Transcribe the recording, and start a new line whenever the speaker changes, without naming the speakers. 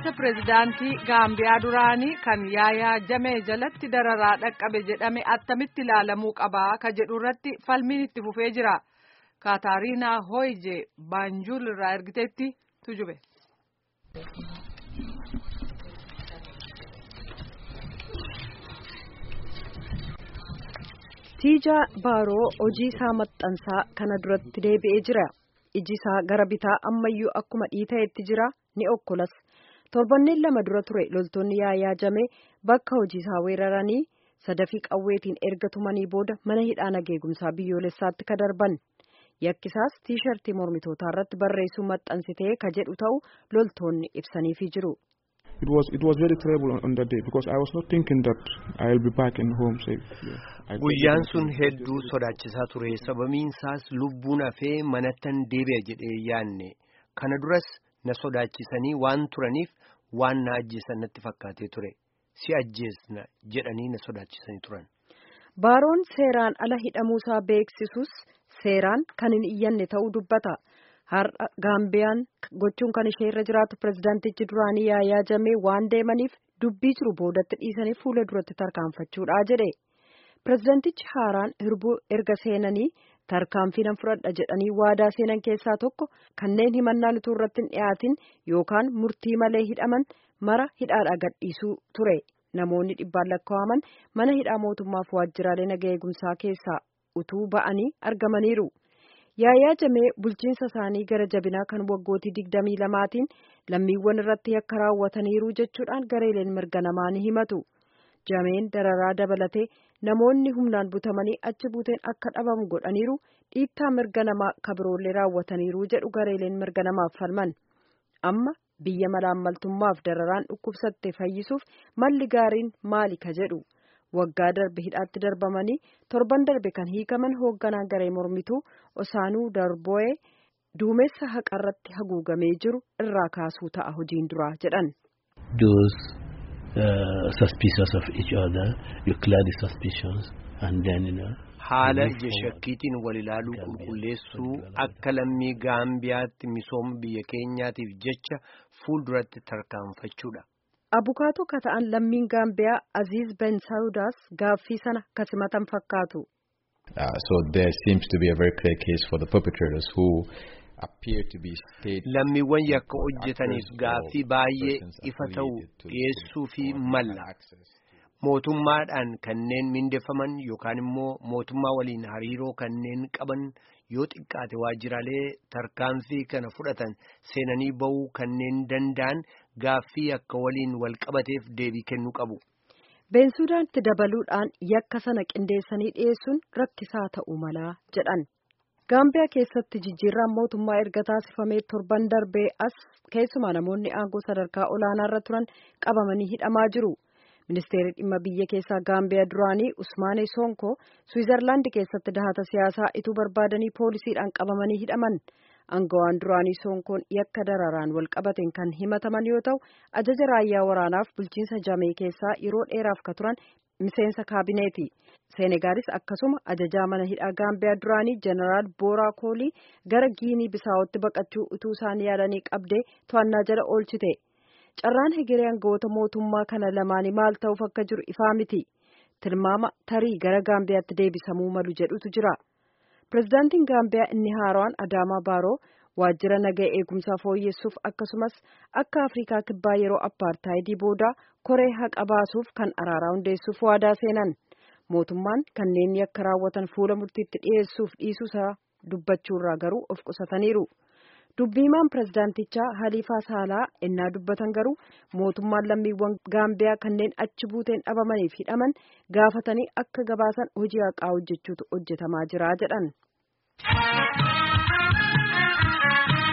bulchiinsa pireezidaantii gaambiyaa duraanii kan yaayaa jamee jalatti dararaa dhaqqabe jedhame attamitti ilaalamuu qabaa ka jedhu irratti falmiin itti fufee jira kaataariinaa hooyje baanjul irraa ergiteetti tujube.
tiijaa baaroo hojii isaa maxxansaa kana duratti deebi'ee jira iji isaa gara bitaa ammayyuu akkuma dhiita'etti jira ni okkolas torbanneen lama dura ture loltoonni yaayaa jamee bakka hojii isaa weeraranii sadafii qawweetiin erga tumanii booda mana hidhaa nageegumsaa biyyoolessaatti ka darban yakkisaas tiishartii mormitootaa irratti barreessuu maxxansitee ka jedhu ta'u loltoonni ibsaniifii jiru.
It was it was very terrible on that day because I was not thinking that I'll be back in home safe.
Guyyaan sun hedduu sodaachisaa ture sababiin isaas lubbuun hafee manattan deebi'a jedhee yaanne kana duras na sodaachisanii waan turaniif waan na ajjeesan natti fakkaatee ture si ajjeesna jedhanii na sodaachisanii turan.
Baaroon seeraan ala hidhamuusaa beeksisus seeraan kan hin iyyanne ta'uu dubbata. har'a gaambiyaan gochuun kan ishee irra jiraatu pirezidaantichi duraanii yaayaa jamee waan deemaniif dubbii jiru boodatti dhiisanii fuula duratti tarkaanfachuudha jedhe pirezidaantichi haaraan hirbuu erga seenanii tarkaanfii nan fudhadha jedhanii waadaa seenan keessaa tokko kanneen himannaan utuu irratti hin dhiyaatin yookaan murtii malee hidhaman mara hidhaadhaa gadhiisuu ture namoonni dhibbaan lakkaa'aman mana hidhaa mootummaaf waajjiraalee nagaa eegumsaa keessaa utuu ba'anii argamaniiru. yaayaa jamee bulchiinsa isaanii gara jabinaa kan waggootii digdamii lamaatiin lammiiwwan irratti yakka raawwataniiru jechuudhaan gareeleen mirga namaa ni himatu jameen dararaa dabalatee namoonni humnaan butamanii achi buuteen akka dhabamu godhaniiru dhiittaa mirga namaa kabiroollee raawwataniiru jedhu gareeleen mirga namaaf falman amma biyya malaammaltummaaf dararaan dhukkubsatte fayyisuuf malli gaariin maali ka jedhu. waggaa darbe hidhaatti darbamanii torban darbe kan hiikaman hoogganaa garee mormituu osaanuu darboe duumessa haqarratti haguugamee jiru irraa kaasuu ta'a hojiin duraa jedhan.
Those uh, suspicious of each other, you clear the suspicions and then you know.
Haala ija shakkiitiin wal ilaaluu qulqulleessuu akka lammii gaambiyaatti misooma biyya keenyaatiif jecha fuulduratti tarkaanfachuudha.
Abukaatoo ka ta'an lammiin Gaambiyaa Aziz Ben Saudaas gaaffii sana kasimatan fakkaatu.
So there seems to be a very clear case for the perpetrators who appear to be state.
Lammiiwwan yakka hojjetaniif gaaffii baay'ee ifa ta'u dhiyeessuu fi malla. Mootummaadhaan kanneen mindeeffaman yookaan immoo mootummaa waliin hariiroo kanneen qaban yoo xiqqaate waajjiraalee tarkaanfii kana fudhatan seenanii ba'uu kanneen danda'an gaaffii akka waliin wal qabateef deebii kennuu qabu.
Beensuudaanitti dabaluudhaan yakka sana qindeessanii dhiyeessuun rakkisaa ta'uu malaa jedhan. Gaambiyaa keessatti jijjiirraan mootummaa erga taasifamee torban darbee as keessumaa namoonni aangoo sadarkaa olaanaarra turan qabamanii hidhamaa jiru. Ministeerri dhimma biyya keessaa Gaambiyaa duraanii Usmaane Sonko Swiizerlaandi keessatti dahata siyaasaa ituu barbaadanii poolisiidhaan qabamanii hidhaman. Aangawaan duraanii Sonkoon yakka dararaan wal qabateen kan himataman yoo ta'u, ajaja raayyaa waraanaaf bulchiinsa Jamee keessaa yeroo dheeraaf ka turan miseensa kaabineeti. Seenegaalis akkasuma ajajaa mana hidhaa Gaambiyaa duraanii Jeneraal Booraa Koolii gara Giinii Bisaawootti baqachuu utuu isaan yaadanii qabdee to'annaa jala oolchite. Carraan hegeree aangawoota mootummaa kana lamaanii maal ta'uuf akka jiru ifaa miti. Tilmaama tarii gara Gaambiyaatti deebisamuu malu jedhutu jira. Pireezidaantiin Gaambiyaa inni haaraan Adaamaa Baaroo waajjira nagaa eegumsaa fooyyessuuf akkasumas akka Afrikaa kibbaa yeroo appaartaayidii booda koree haqa baasuuf kan araaraa hundeessuuf waadaa seenan. Mootummaan kanneen yakka raawwatan fuula murtiitti dhiyeessuuf dhiisuusaa dubbachuurraa garuu of qusataniiru. Dubbiimaan pireezidaantichaa Haliifaa Saalaa ennaa dubbatan garuu mootummaan lammiiwwan Gaambiyaa kanneen achi buuteen dhabamaniif hidhaman gaafatanii akka gabaasan hojii haqaa hojjechuutu hojjetamaa jira jedhan.